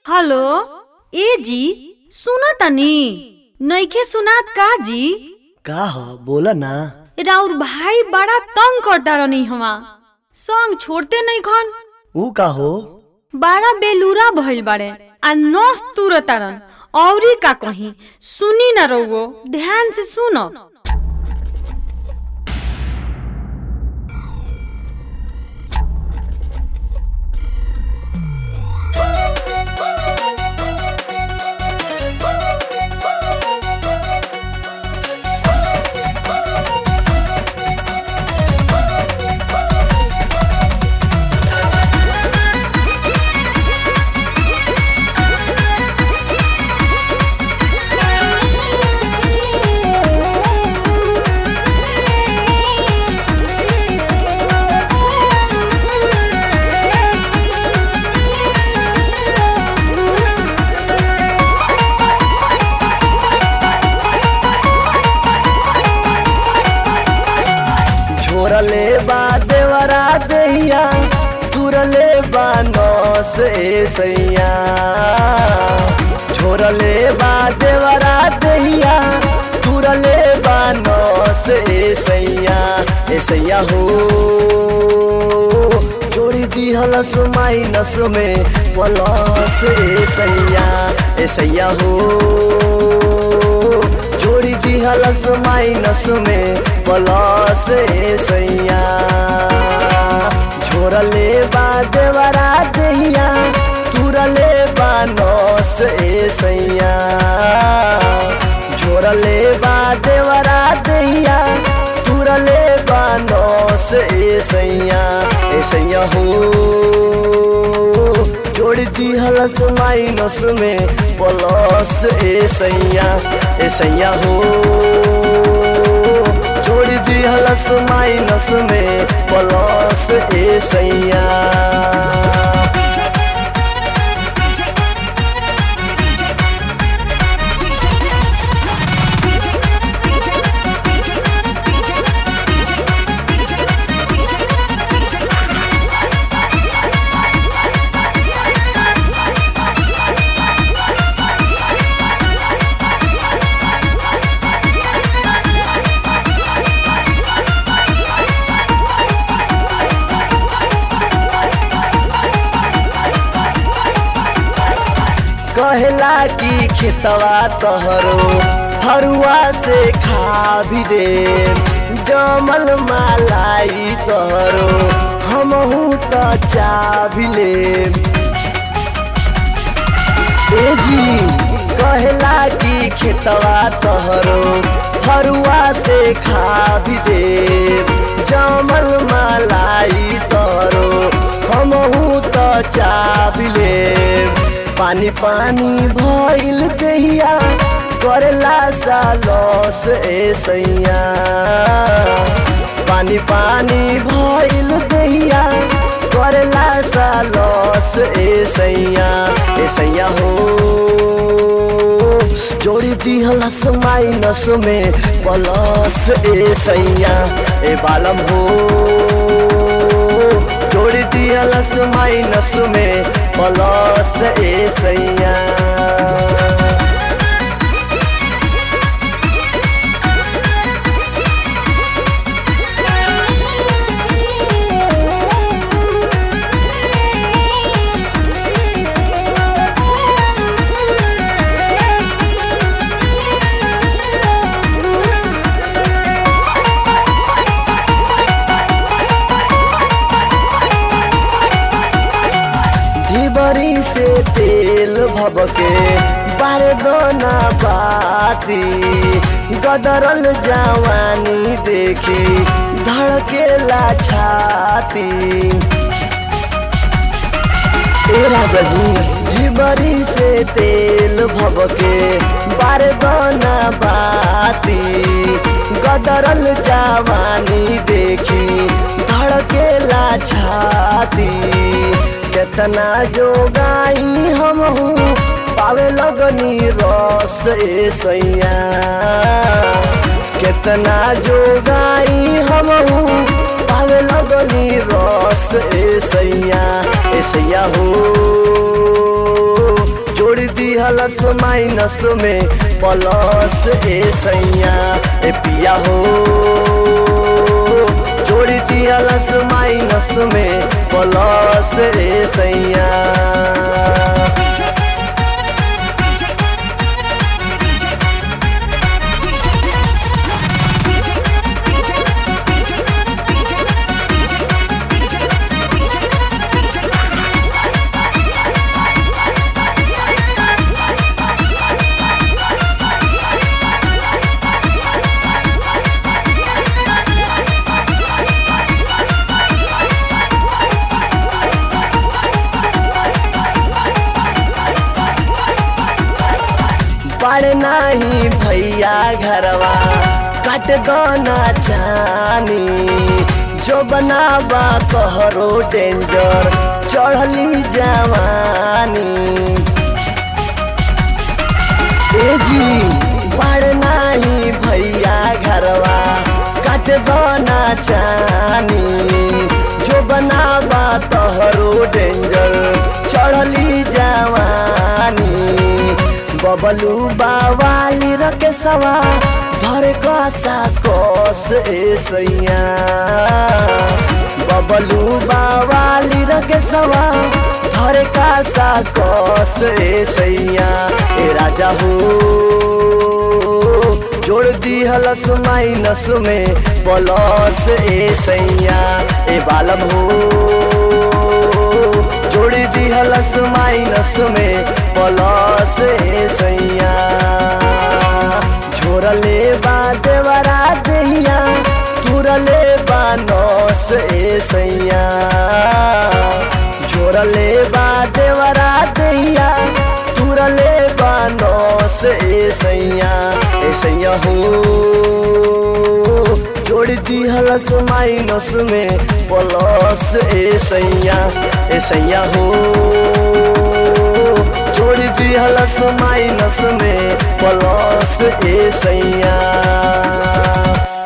hello ए जी सुन तनी नइखे सुनात का जी का ह बोला ना राउर भाई बड़ा तंग करता रहनी हवा संग छोड़ते नहीं खन ऊ का हो बड़ा बेलूरा भइल बाड़े आ नस तुरतारन औरी का कहीं सुनी ना रहुओ ध्यान से सुनो छोरले बा देवरा दहिया तुरले बा नौस ए सैया छोरले बा देवरा दहिया तुरले बा नौस ए सैया ए सैया हो जोड़ी दिहलस माइनस में प्लस ए सैया ए सैया हो जोड़ी दिहलस माइनस में प्लस ए सैया झोरले बा देवरा दहिया तुरले बा नौस ए सैया झोरले बा देवरा दहिया तुरले बा नौस ए सैया ए सैया हो जोड़ दिहलस माइनस में प्लस ए सैया ए सैया हो जोड़ दिहलस माइनस में प्लस ए सैया कहला की खेतवा तहरो हरुआ से खा भी दे जमल मालाई तहरो हमहू त चा भी ले ए जी कहला की खेतवा तहरो हरुआ से खा भी दे जमल मालाई तहरो हमहू त चा भी ले पानी पानी भइल दहिया करेला सा लॉस ए सैया पानी पानी भइल दहिया करेला सा लॉस ए सैया ए सैया हो जोड़ी दिहलस माइनस में प्लस ए सैया ए बालम हो जोड़ी दिहलस माइनस में प्लस ए सैया ढिबरी से तेल भबके बारदना बाती गदरल जवानी देखी धड़केला छाती ए राजा जी ढिबरी से तेल भबके बारदना बाती गदरल जवानी देखी धड़केला छाती केतना जोगाई हम पावे लगनी रस ए सैया केतना जोगाई हम पावे लगनी रस ए सैया ए सैया हो दिहलस माइनस में प्लस ए सैया ए पिया हो जोड़ी दिहलस माइनस में प्लस ए सैया बड़ नाही भैया घरवा कट दोना चानी जो बनाबा कहरो डेंजर चढ़ली जवानी ए जी बड़ नाही भैया घरवा कट दोना चानी जो बनाबा तहरो डेंजर चढ़ली जवानी बबलू बावाली रके सवा धर कसा कोस ए सैया बबलू बावाली रके सवा धर कसा कोस ए सैया ए राजा हो जोड़ दी हलस माइनस में प्लस ए सैया ए बालम हो जोड़ी दी हलस माइनस में प्लस ए सैया झोरले बा देवरा दहिया तुरले बा नौस ए सैया झोरले बा देवरा दहिया तुरले बा नौस ए सैया ए सैया हो जोड़ दी हलस माइनस में प्लस ए सैया ए सैया हो जोड़ दी हलस माइनस में प्लस ए सैया